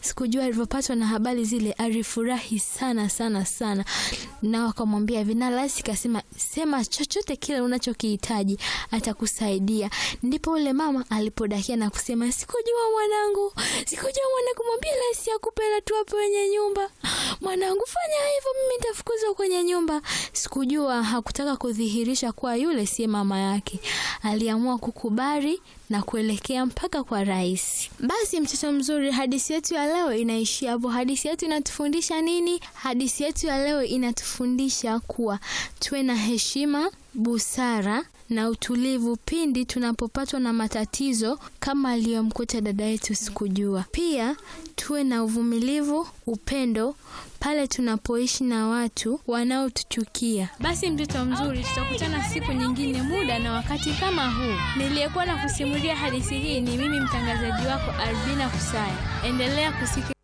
sikujua alivyopatwa na habari zile alifurahi sana sana sana, na wakamwambia hivi, na rais kasema, sema chochote kile unachokihitaji atakusaidia. Ndipo ule mama alipodakia na kusema, sikujua mwanangu, sikujua mwanangu, mwambie rais akupe hela tu hapo wenye nyumba. Mwanangu, fanya hivyo, mimi nitafukuzwa kwenye nyumba. Sikujua hakutaka kudhihirisha kuwa yule si mama yake. Aliamua kukubali na kuelekea mpaka kwa rais. Basi mtoto mzuri, hadithi yetu ya leo inaishia hapo. Hadithi yetu inatufundisha nini? Hadithi yetu ya leo inatufundisha kuwa tuwe na heshima, busara na utulivu pindi tunapopatwa na matatizo kama aliyomkuta dada yetu Sikujua. Pia tuwe na uvumilivu, upendo pale tunapoishi na watu wanaotuchukia. Basi mtoto mzuri, tutakutana siku nyingine, muda na wakati kama huu. Niliyekuwa na kusimulia hadithi hii ni mimi mtangazaji wako Albina Kusaya. Endelea kusikiliza